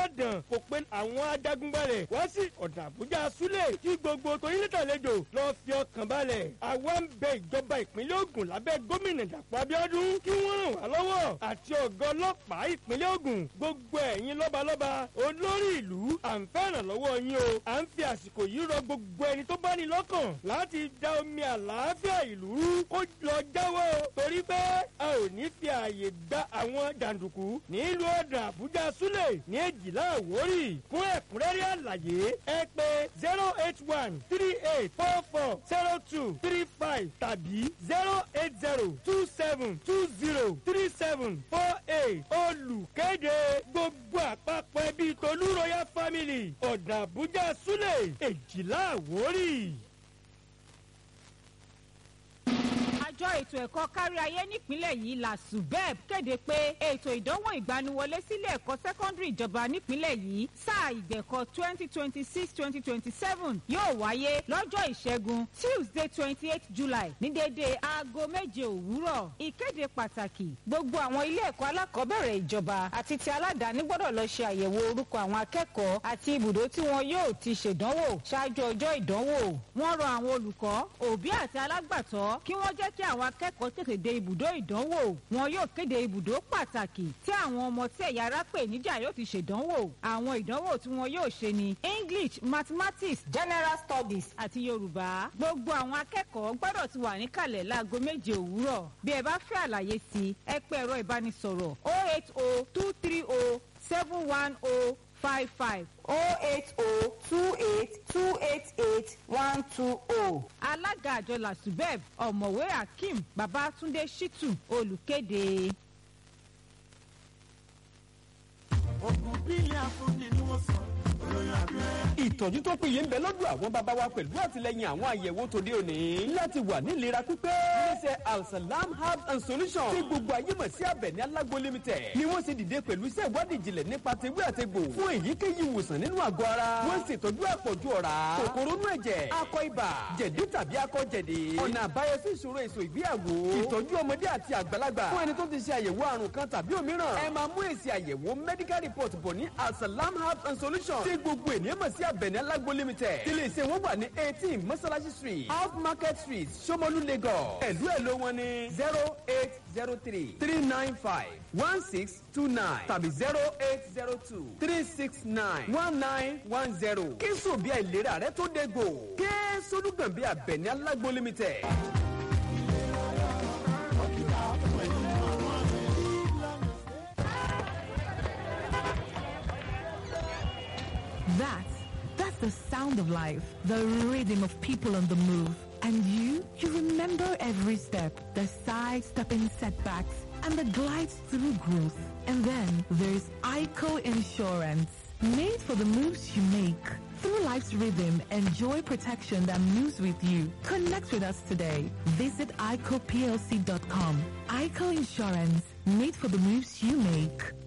ọ̀dàn kò pe àwọn ajagunbalẹ̀ wá sí ọ̀dà àbújá súlẹ̀ kí gbogbo torílẹ̀tàlejò lọ fi ọkàn balẹ̀ àwa ń bẹ ìjọba ìpínlẹ̀ Ògùn lábẹ́ gómìnà Dàpọ̀ Abíọ́dún kí wọ́n ràn wá lọ́wọ́ àti ọ̀gá ọlọ́pàá ìpínlẹ̀ Ògùn gbogbo ẹ̀yin lọ́balọ́ba olórí ìlú à ń fẹ́ràn lọ́wọ́ yín o à ń fi àsìkò yìí rọ gbogbo ẹni tó bá ní lọ́kàn láti da omi àlàáfíà ìlú rú kó lọ jáwọ́ torí pé a ò ní fi ààyè gba àwọn jàǹdùkú nílùú ọ̀dà àbújá súlẹ̀ ní èjìlá àwórì fún ẹ̀kúnrẹ́rẹ́ àlàyé ẹ pè zero eight one three eight four four zero two three five tàbí zero eight zero two seven two zero three seven four eight olùkéde gbogbo àpapọ̀ ẹbí tolú royal family ọ̀dà àbújá súlẹ̀ èjìlá àwórì. àjọ ètò ẹ̀kọ́ kárí ayé nípínlẹ̀ yìí la subeb kéde pé ètò ìdánwò ìgbaniwọlé sílé ẹ̀kọ́ sẹ́kọ́ndìrì ìjọba nípínlẹ̀ yìí sáà ìgbẹ̀kọ́ twenty twenty six twenty twenty seven yóò wáyé lọ́jọ́ ìṣẹ́gun tuesday twenty eight july ní dédé aago méje òwúrọ̀ ìkéde pàtàkì gbogbo àwọn ilé ẹ̀kọ́ alákọ̀ọ́bẹ̀rẹ̀ ìjọba àti ti aládàáni gbọ́dọ̀ lọ ṣe àyẹ̀wò orúkọ àwọn akẹ́kọ̀ọ́ àti ibùdó tí wọn yóò ti ṣèdánwò ṣáájú ọjọ́ ìdánwò wọ́n rọ àwọn olùkọ́ òbí àti alágbàtọ́ kí wọ́n jẹ́ kí àwọn akẹ́kọ̀ọ́ tètè dé ibùdó ìdánwò wọn yóò kéde ibùdó pàtàkì tí àwọn ọmọ tí ẹ̀yà ara pè níjà yóò ti ṣèdánwò àwọn ìdánwò tí wọn yóò ṣe ni english mathematics general studies àti yorùbá gbogbo àwọn akẹ́kọ̀ọ́ gbọ́dọ̀ ti wà níkàlẹ̀ láago méje òwúrọ̀ bí ẹ bá fẹ́ àlàyé sí ẹ pé ẹ̀rọ ìbánisọ̀rọ̀ oh eight oh two three oh seven one oh five five oh eight oh two eight two eight eight one two oh. alága àjọ lasubeb ọ̀mọ̀wé akeem babatunde shitu olùkéde. ogun bílẹ̀ afúnni ni wọ́n sọ olóyún abẹ́rẹ́. ìtọ́jú tó péye ń bẹ lọ́dọ̀ àwọn bàbá wa pẹ̀lú àtìlẹyìn àwọn àyẹ̀wò tòde òní láti wà ní ìlera pípé. iléeṣẹ́ alsalam herbs and solutions tí gbogbo ayé mọ̀ sí abẹ̀ní alágbo limited ni wọ́n ṣe dìde pẹ̀lú iṣẹ́ ìwádìí ìjìnlẹ̀ nípa tewé àtegbò fún èyíkéyìí ìwòsàn nínú àgọ́ ara. wọ́n ṣètọ́jú àpọ̀jù ọ̀rá kòkòrò inú ẹ̀jẹ̀ akọ ibà jẹ̀dí tàbí akọ jẹ̀dí. ọ̀nà àbáyọ sí ìṣòro èso ìgbéyàwó ìtọ́jú ọmọdé àti àgbàlagbà fún ẹni tó ti ṣe àyẹ̀wò àrùn kan tàbí òmíràn. ẹ máa mú èsì àyẹ̀wò medical report bọ̀ ní alsalam herbs and solutions tí gbogbo ènìyàn mọ̀ sí abẹ̀ní alágbo limited. ilé iṣẹ́ wọn wà ní eighteen mọ́sálásí street off market street somolu lagos. ẹ̀lú ẹ̀ ló wọn ní zero eight zero three three nine five one six two nine tàbí zero eight zero two three six nine one nine one zero. kí sùn bí àìlera rẹ tó dégbò. kí solúgàn bí abẹ̀ní alágbo limited. That's that's the sound of life, the rhythm of people on the move. And you, you remember every step, the sidestepping setbacks, and the glides through growth. And then there's ICO Insurance, made for the moves you make. Through life's rhythm, enjoy protection that moves with you. Connect with us today. Visit ICOPLC.com. ICO Insurance, made for the moves you make.